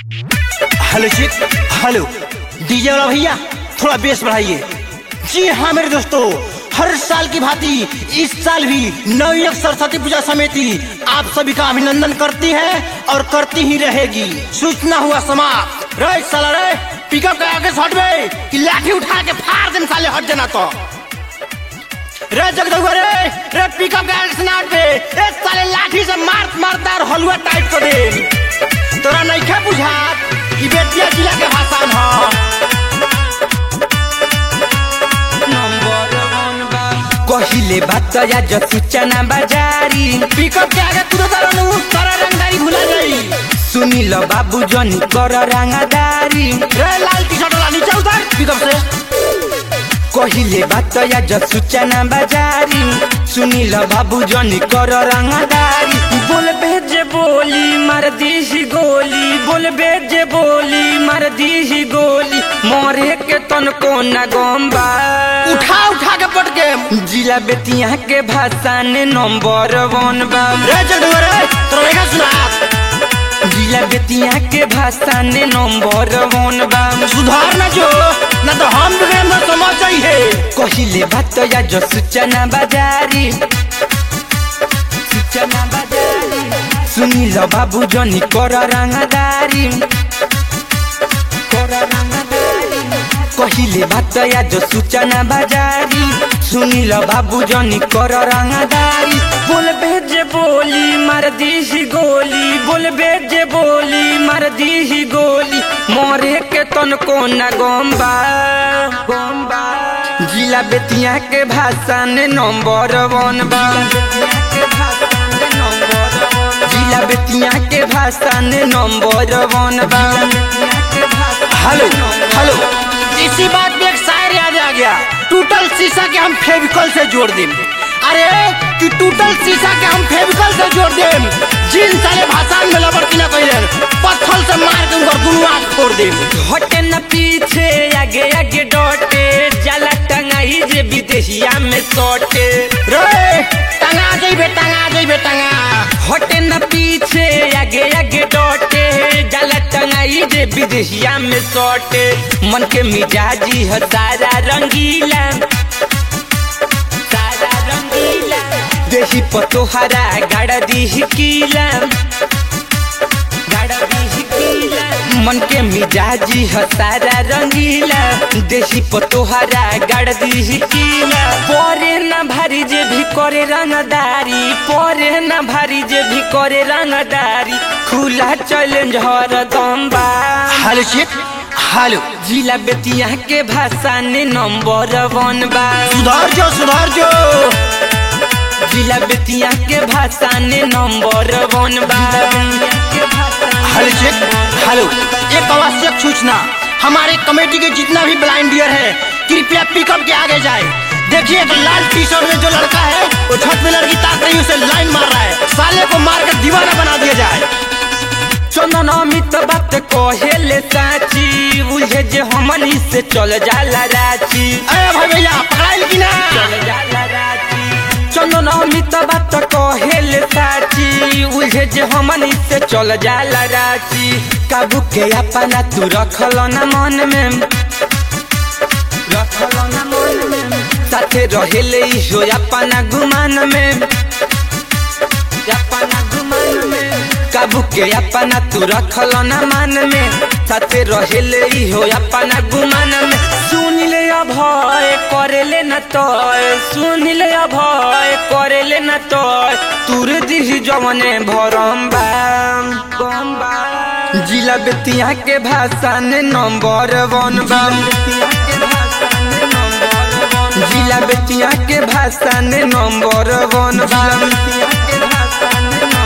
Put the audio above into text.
hello जी hello DJ वाला भैया थोड़ा बेस बढ़ाइए जी हाँ मेरे दोस्तों हर साल की भांति इस साल भी नवयुग सरस्वती पूजा समिति आप सभी का अभिनंदन करती है और करती ही रहेगी सूचना हुआ समाप्त रे साला रे पिकअप के आगे से हट गए कि लाठी उठा के फाड़ देन साले हट जाना तो रे जगदुआ रे रे पिकअप के आगे से ना हट गए ए साले लाठी से मार मारता और हलवा टाइट कर दे तोरा नइखे बुझात ई बेतिया जिला के भाषा में कहिले बात आज सूचना बजारी पिकअप के आगे तू तो नु तोरा रंगदारी भुला जाई सुनिल बाबू जनी कर रंगदारी रे लाल टी शर्ट वाला नीचे उतर पिकअप से कहिले बात आज सूचना बजारी सुनिल बाबू जनी कर रंगदारी बोल भेजे बोली मार दी गोली बोल भेजे बोली मार दी गोली मोरे के तन को न गम्बा उठा उठा के पट के जिला बेतिया के भाषा ने नंबर वन बा रे जगदुआ रे तोरा नइखे सुना जिला बेतिया के भाषा ने नंबर वन बा सुधार ना जो ना तो हम बिगड़े ना समझ जाई है कहिले बात या जो सूचना बजारी सूचना बजारी सुनिल बाबू जनी कर रंगदारी कर रंगदारी कहिले बात या जो सूचना बजारी सुनिल बाबू जनी कर रंगदारी बोल भेजे बोली मार दी गोली बोल भेजे बोली मार दी गोली मोरे के तन को न गम्बा गम्बा जिला बेतिया के भाषा ने नंबर वन बा जिला बेतिया के भाषा ने नंबर वन बा हेलो हेलो इसी बात में एक शायर याद आ गया टूटल शीशा के हम फेविकॉल से जोड़ दें अरे कि टूटल शीशा के हम फेविकॉल से जोड़ दें जिन साले भाषा में लबड़ती ना कहिलेन पत्थर से मार के उनका दुनू आँख फोड़ दें हटे न पीछे आगे आगे डोटे जला टंगाई जे विदेशिया में सोटे रे टंगा जइबे टंगा जइबे टंगा हटे न पीछे आगे आगे डोटे जला टंगाई जे विदेशिया में सोटे मन के मिजाजी है सारा रंगीला सारा रंगीला देही पतोहरा गाड़ा दी कीला गाड़ा दी कीला मन के मिजाजी है सारा रंगीला देसी पतोहरा गाड़ दी कीला परे न भारी जे भी करे रंगदारी परे न भारी जे भी करे रंगदारी खुला चैलेंज हर दम्बा हेलो चिप हेलो जिला बेतिया के भाषा ने नंबर वन बा सुधार जो सुधार जो जिला बेतिया के भाषा ने नंबर वन बा हेलो चेक हेलो एक आवश्यक सूचना हमारे कमेटी के जितना भी ब्लाइंड डियर है कृपया पिकअप के आगे जाए देखिए एक लाल टी शर्ट में जो लड़का है वो छत में लड़की ताक रही है, उसे लाइन मार रहा है साले को मार कर दीवाना बना दिया जाए चंदन अमित बात कहेले साची बुझे जे हमनी से चल जाला राची अरे भाई भैया पकड़ाइल की ना चल जाला राची चंदन अमित बात कहेले साची बुझे जे हमनी से चल जाला राची काबू के अपना तू रखल न मन में रखल न मन में साथे रहेले हो अपना गुमान में अपना गुमान में काबू के अपना तू रखल न मन में साथे रहेले हो अपना गुमान में सुन ले अभय करेले न तय सुन ले अभय करेले न तय तुर दिही जवने भरम बाम बम बा जिला बेतिया के भाषा ने नंबर वन बम जिला बेतिया के भाषा ने नंबर वन बम